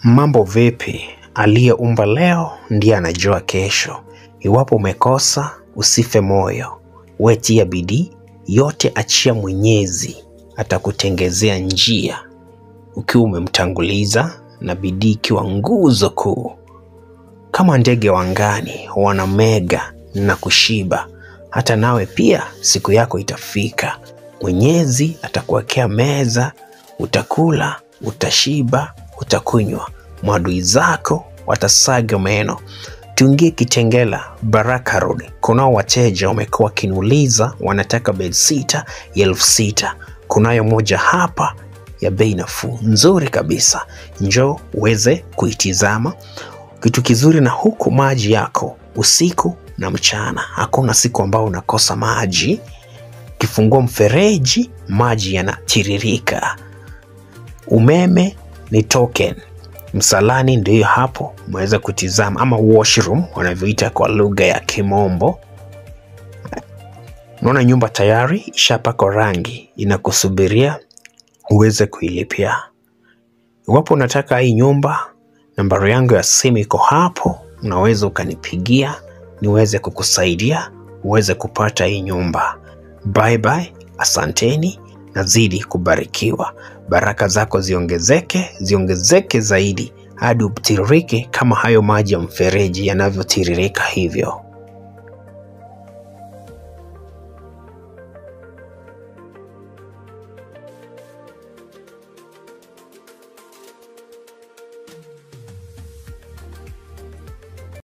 Mambo vipi? Aliyeumba leo ndiye anajua kesho. Iwapo umekosa, usife moyo, wetia bidii, yote achia Mwenyezi, atakutengezea njia ukiwa umemtanguliza na bidii ikiwa nguzo kuu. Kama ndege wangani wanamega na kushiba, hata nawe pia siku yako itafika. Mwenyezi atakuwekea meza, utakula, utashiba, utakunywa, maadui zako watasaga meno. Tuingie Kitengela, Baraka Road. Kunao wateja wamekuwa wakiniuliza wanataka bedsitter ya elfu sita. Kunayo moja hapa ya bei nafuu nzuri kabisa, njoo uweze kuitizama. Kitu kizuri na huku maji yako usiku na mchana, hakuna siku ambao unakosa maji. Kifungua mfereji, maji yanatiririka. Umeme ni token, msalani ndio hapo, mweza kutizama ama washroom wanavyoita kwa lugha ya Kimombo. Unaona nyumba tayari ishapakwa rangi, inakusubiria uweze kuilipia. Iwapo unataka hii nyumba, nambari yangu ya simu iko hapo, unaweza ukanipigia niweze kukusaidia uweze kupata hii nyumba. Bye bye, asanteni, nazidi kubarikiwa. Baraka zako ziongezeke, ziongezeke zaidi hadi utiririke kama hayo maji ya mfereji yanavyotiririka hivyo.